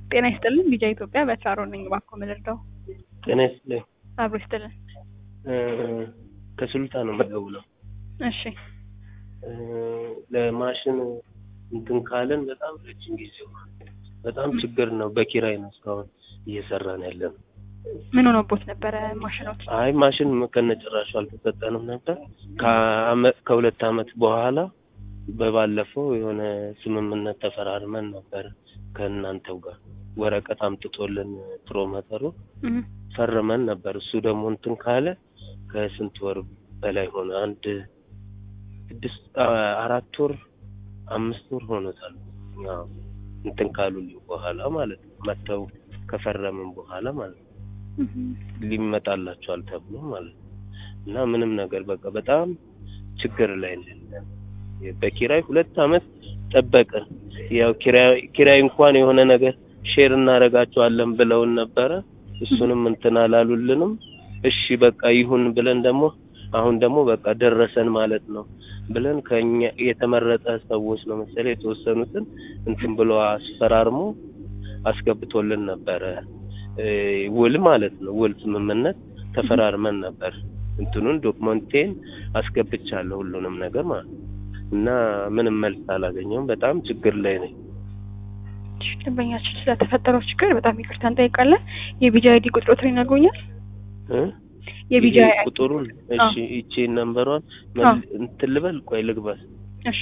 ጤና ይስጥልን ቢጃ ኢትዮጵያ በቻሮ ነኝ። እባክዎ ምልርዳው? ጤና ይስጥልኝ። አብሮ ይስጥልን። ከሱልጣ ነው የምደውለው። እሺ እ ለማሽን እንትን ካለን በጣም ረጅም ጊዜ ሆኗል። በጣም ችግር ነው። በኪራይ ነው እስካሁን እየሰራን ያለን። ምን ሆኖቦት ነበረ ማሽኖት? አይ ማሽን ከነጭራሹ አልተሰጠንም ነበር። ከአመት ከሁለት አመት በኋላ በባለፈው የሆነ ስምምነት ተፈራርመን ነበር ከእናንተው ጋር ወረቀት አምጥቶልን ፕሮሞተሩ እህ ፈርመን ነበር። እሱ ደግሞ እንትን ካለ ከስንት ወር በላይ ሆነ። አንድ ስድስት አራት ወር አምስት ወር ሆኖታል። ያው እንትን ካሉልኝ በኋላ ማለት ነው መጥተው ከፈረምን በኋላ ማለት ነው እህ ሊመጣላቸዋል ተብሎ ማለት ነው። እና ምንም ነገር በቃ በጣም ችግር ላይ ነን። በኪራይ ሁለት አመት ጠበቅን። ያው ኪራይ ኪራይ እንኳን የሆነ ነገር ሼር እናደርጋቸዋለን ብለውን ነበረ። እሱንም እንትን አላሉልንም። እሺ በቃ ይሁን ብለን ደግሞ አሁን ደግሞ በቃ ደረሰን ማለት ነው ብለን ከኛ የተመረጠ ሰዎች ነው መሰለኝ የተወሰኑትን እንትን ብሎ አስፈራርሞ አስገብቶልን ነበረ እ ውል ማለት ነው። ውል ስምምነት ተፈራርመን ነበር። እንትኑን ዶክመንቴን አስገብቻለሁ ሁሉንም ነገር ማለት ነው። እና ምንም መልስ አላገኘውም። በጣም ችግር ላይ ነኝ። እሺ፣ ደንበኛችን ስለተፈጠረው ችግር በጣም ይቅርታ እንጠይቃለን። የቢጃ አይዲ ቁጥሮትን ይነግሩኛል? እ የቢጃ ይሄ ቁጥሩን እሺ፣ ይቺ ነምበሯን አዎ። እንትን ልበል ቆይ ልግባት። እሺ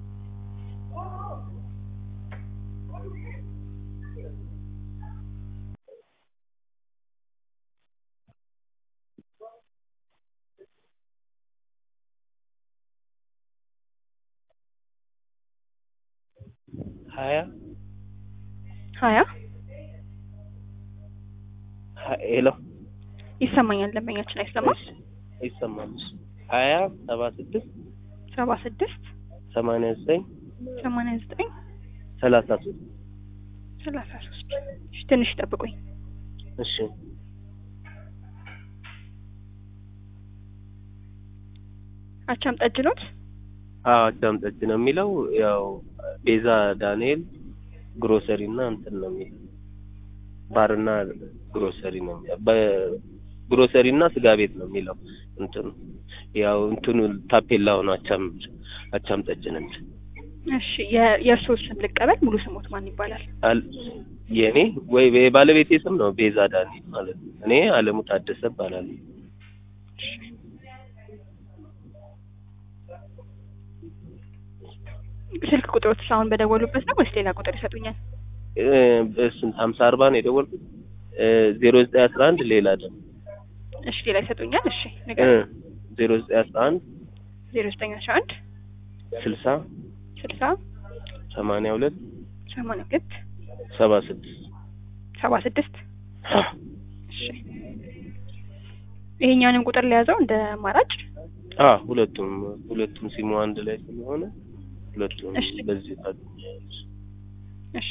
ሀያ ሀያ ሀ- ሄሎ ይሰማኛል። ደንበኛችን አይሰማም? ይሰማል። ሀያ ሰባ ስድስት ሰባ ስድስት ሰማንያ ዘጠኝ ሰማንያ ዘጠኝ ሰላሳ ሶስት ሰላሳ ሶስት እሺ፣ ትንሽ ጠብቁኝ። እሺ አቻም ጠጅ ኖት? አዎ አዳም ጠጅ ነው የሚለው ያው ቤዛ ዳንኤል ግሮሰሪ እና እንትን ነው የሚለው ባርና ግሮሰሪ ነው የሚለው በግሮሰሪ እና ስጋ ቤት ነው የሚለው እንትኑ ያው እንትኑ ታፔላው ነው አቻም አቻም ጠጅ ነው የሚለው እሺ የ- የእርስዎ ስም ልቀበል። ሙሉ ስሞት ማን ይባላል? አል- የኔ ወይ የባለቤቴ ስም ነው ቤዛ ዳንኤል ማለት ነው። እኔ አለሙ ታደሰ እባላለሁ። ስልክ ቁጥሮት አሁን በደወሉበት ነው ወይስ ሌላ ቁጥር ይሰጡኛል? እ በስንት ሀምሳ አርባ ነው የደወልኩት ዜሮ ዘጠኝ አስራ አንድ ሌላ ደግሞ እሺ ሌላ ይሰጡኛል? እሺ እ ንገር። ዜሮ ዘጠኝ አስራ አንድ ዜሮ ዘጠኝ አስራ አንድ ስልሳ ስልሳ ሰማንያ ሁለት ሰማንያ ሁለት ሰባ ስድስት ሰባ ስድስት እሺ ይሄኛውንም ቁጥር ለያዘው እንደ አማራጭ አ ሁለቱም ሁለቱም ሲሙ አንድ ላይ ስለሆነ ሁለቱም እሺ። በዚህ ታገኛለች። እሺ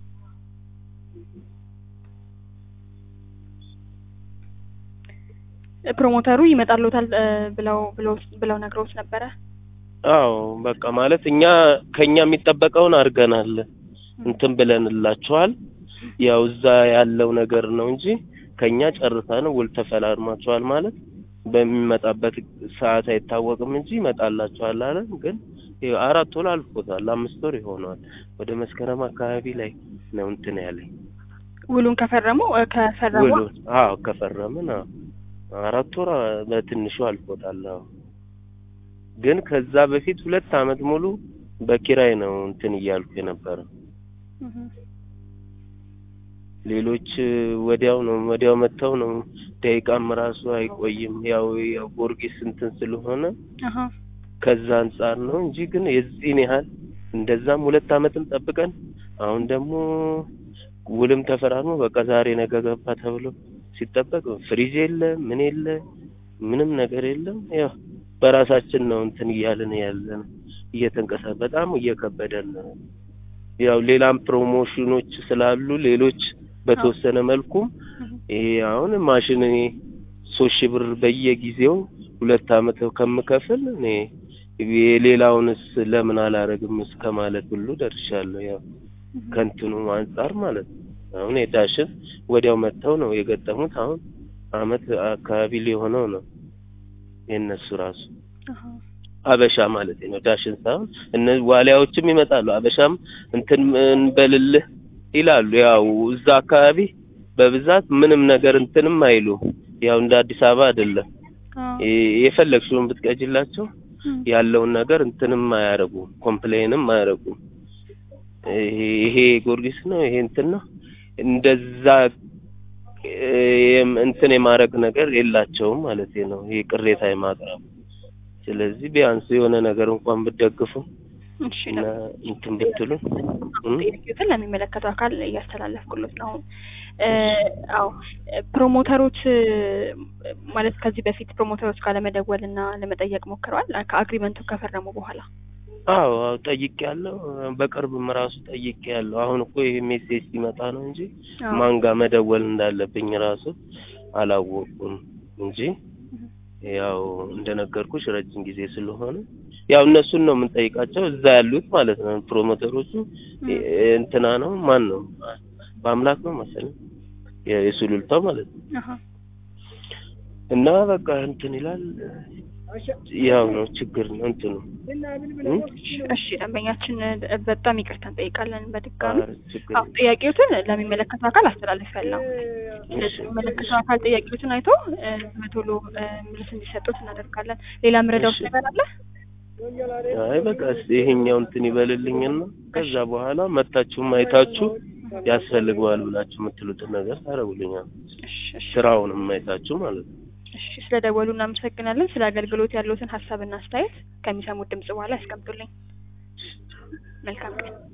ፕሮሞተሩ ይመጣልዎታል እ ብለው ብለው ብለው ነግረውት ነበረ። አዎ በቃ ማለት እኛ ከኛ የሚጠበቀውን አድርገናል እንትን ብለንላችኋል። ያው እዛ ያለው ነገር ነው እንጂ ከኛ ጨርሰን ውል ተፈራርማችኋል ማለት በሚመጣበት ሰዓት አይታወቅም እንጂ ይመጣላችኋል አለን። ግን ይኸው አራት ወር አልፎታል፣ አምስት ወር ይሆነዋል። ወደ መስከረም አካባቢ ላይ ነው እንትን ያለኝ ውሉን ከፈረሙ እ ከፈረሙ ውሉ። አዎ ከፈረምን አዎ አራት ወር በትንሹ አልፎታል። አዎ ግን ከዛ በፊት ሁለት አመት ሙሉ በኪራይ ነው እንትን እያልኩ የነበረው። እህ ሌሎች ወዲያው ነው ወዲያው መጥተው ነው ደቂቃም ራሱ አይቆይም። ያው ያው ጊዮርጊስ እንትን ስለሆነ አሃ ከዛ አንጻር ነው እንጂ ግን የዚህን ያህል እንደዛም ሁለት አመትም ጠብቀን አሁን ደግሞ ውልም ተፈራርሞ በቃ ዛሬ ነገ ገባ ተብሎ ሲጠበቅ ፍሪጅ የለ ምን የለ ምንም ነገር የለም። ያው በራሳችን ነው እንትን እያልን ያለን እየተንቀሳ በጣም እየከበደን ነው። ያው ሌላም ፕሮሞሽኖች ስላሉ ሌሎች በተወሰነ መልኩም ይሄ አሁን ማሽን እኔ ሶስት ሺህ ብር በየጊዜው ሁለት አመት ከምከፍል እኔ የሌላውንስ ለምን አላረግም እስከ ማለት ሁሉ ደርሻለሁ። ያው ከእንትኑ አንጻር ማለት ነው አሁን የዳሽን ወዲያው መጥተው ነው የገጠሙት። አሁን አመት አካባቢ ሊሆነው ነው የእነሱ ራሱ አሃ አበሻ ማለት ነው። ዳሽን ሳይሆን እነ ዋሊያዎችም ይመጣሉ። አበሻም እንትን እንበልልህ ይላሉ። ያው እዛ አካባቢ በብዛት ምንም ነገር እንትንም አይሉ ያው እንደ አዲስ አበባ አይደለም። አዎ የ- የፈለግሽውን ብትቀጅላቸው እም፣ ያለውን ነገር እንትንም አያረጉም፣ ኮምፕሌንም አያረጉም። ይሄ ይሄ ጊዮርጊስ ነው ይሄ እንትን ነው እንደዛ እ፣ የም- እንትን የማድረግ ነገር የላቸውም ማለት ነው። ይሄ ቅሬታ የማቅረብ ስለዚህ ቢያንስ የሆነ ነገር እንኳን ብትደግፉ እሺ እና ነው እንትን ብትሉ እም፣ ጥያቄዎችን ለሚመለከተው አካል እያስተላለፍኩሎት ነው። አሁን እ፣ አዎ እ፣ ፕሮሞተሮች እ፣ ማለት ከዚህ በፊት ፕሮሞተሮች ጋር ለመደወል እና ለመጠየቅ ሞክረዋል ከአግሪመንቱ ከፈረሙ በኋላ? አዎ አዎ ጠይቄያለሁ። በቅርብም ራሱ ጠይቄያለሁ። አሁን እኮ ይሄ ሜሴጅ ሲመጣ ነው እንጂ አዎ ማን ጋር መደወል እንዳለብኝ ራሱ አላወቅኩም እንጂ ያው እንደነገርኩሽ ረጅም ጊዜ ስለሆነ ያው እነሱን ነው የምንጠይቃቸው እዛ ያሉት ማለት ነው። ፕሮሞተሮቹ እ- እንትና ነው ማን ነው በአምላክ ነው መሰለኝ የ- የሱሉልታው ማለት ነው። አሃ እና በቃ እንትን ይላል ያው ነው ችግር ነው እንትኑ እም? እሺ ደንበኛችን እ፣ በጣም ይቅርታ እንጠይቃለን በድጋሚ ኧረ ችግር አዎ ጥያቄዎትን ለሚመለከተው አካል አስተላልፌያለሁ። እሺ። የሚመለከተው አካል ጥያቄዎችን አይቶ እ፣ በቶሎ እ፣ መልስ እንዲሰጡት እናደርጋለን። ሌላ ምረዳውት እሺ። ነገር አለ? አይ በቃ እስኪ ይሄኛው እንትን ይበልልኝና ከዛ በኋላ መታችሁም አይታችሁ ያስፈልገዋል ብላችሁ የምትሉትን ነገር ታደርጉልኛል። እሺ እሺ ስራውንም አይታችሁ ማለት ነው። እሺ ስለደወሉ እናመሰግናለን። ስለ አገልግሎት ያለዎትን ሀሳብና አስተያየት ከሚሰሙት ድምጽ በኋላ ያስቀምጡልኝ። መልካም ቀን።